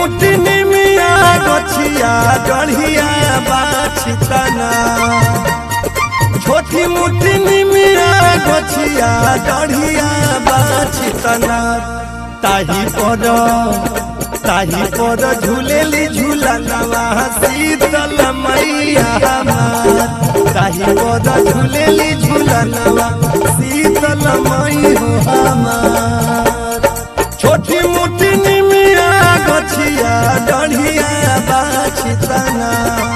मुट्ठी निमिया गछिया गढ़िया बाछितना छोटी मुट्ठी निमिया गछिया गढ़िया बाछितना ताही पर ताही पर झूलेली झूलनवा शीतल मैया हमार ताही पर झूलेली झूलनवा शीतल मई हो हमार छोटी मुट्ठी निमिया गछिया डढ़िया बाछितना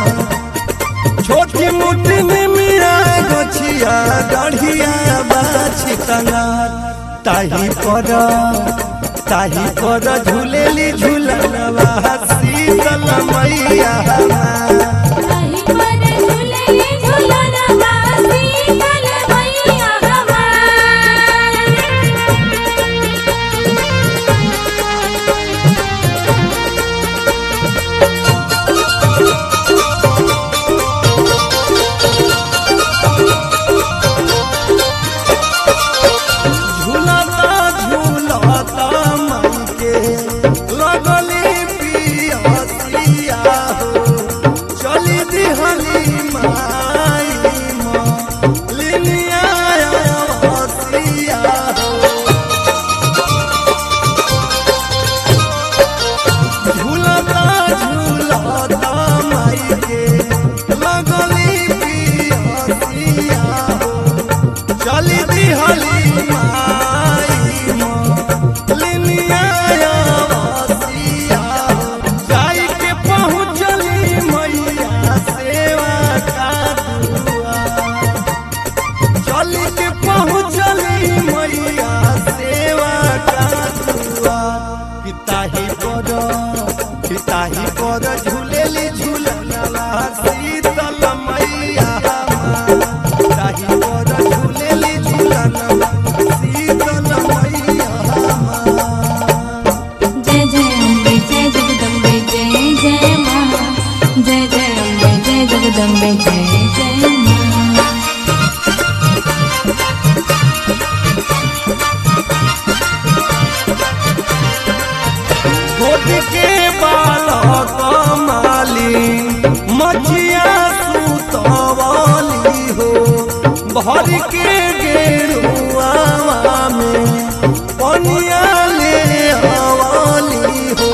छोटी मुट्ठी निमिया गछिया डढ़िया बाछितना ताही पर ताही पर झूलेली झूलनवा शीतल मैया हमार ताही पर झूलेली झूलनवा शीतल मैया हमार झूलता झूलता मन के लगली पियसिया हो चली दिहली माई लिनिया हसिया हो झूलता झूलता माई के लगली पियसिया हो चली दिहली माई लिनिया वसिया जाई के पहुँचली मैया सेवा का दुआ चली के पहुँचली मैया सेवा का दुआ पिताही पर पिताही पर झूलेली झूलनवा शीतल मैया हमार पिताही पर झूलेली झूलनवा शीतल मैया हमार जय जय अम्बे जय जगदम्बे जय जय माँ जय जय अम्बे जय जगदम्बे जय जय माँ गोद के बालक माली मछिया सुतवाली हो भर के गेरुआ में पनिया ले हवाली हो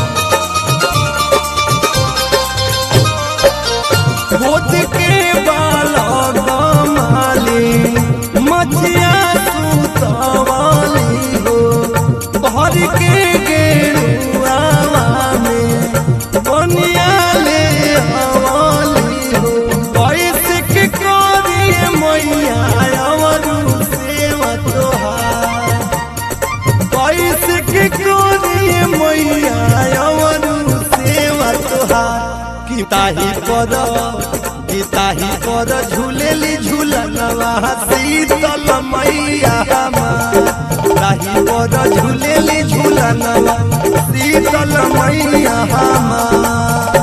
गोद के बालक माली मछिया सुतवाली हो भर के गेरुआ में बनिया ले हवाली हो कैसे के करिए मैया अवरु सेवा तोहार कैसे के करिए मैया अवरु सेवा तोहार किताही पर किताही पर झूलेली झूलनवा शीतल मैया हमार ताही पर झूलेली झूलनवा शीतल मैया हमार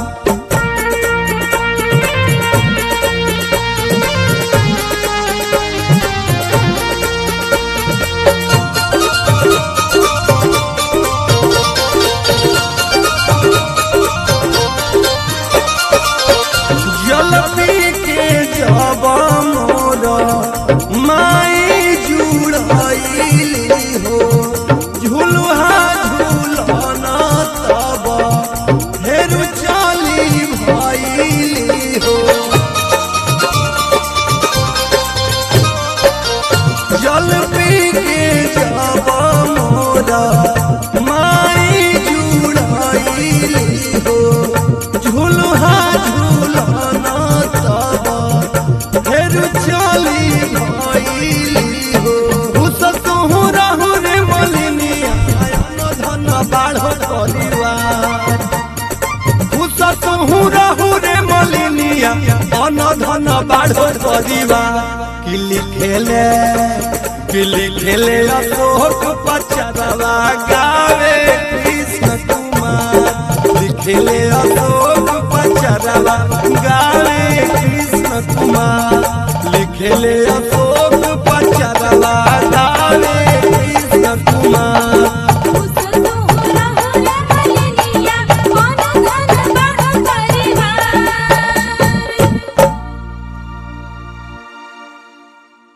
जलती के जब मोर माई जुड़ाइली हो झुलुहा झुलन तब फेरु चली भइली हो जल पी के जब मोर माई जुड़ाइली हो झुलुहा झुलन तब फेर चली भइली हो उस तुहु रहु रे मलिनिया अन धन बाढ़ परिवार उस तुहु रहु रे मलिनिया अन धन बाढ़ परिवार कि लिखेले कि लिखेले अशोक पचरवा गावे कृष्ण कुमार लिखेले अशोक पचरवा गावे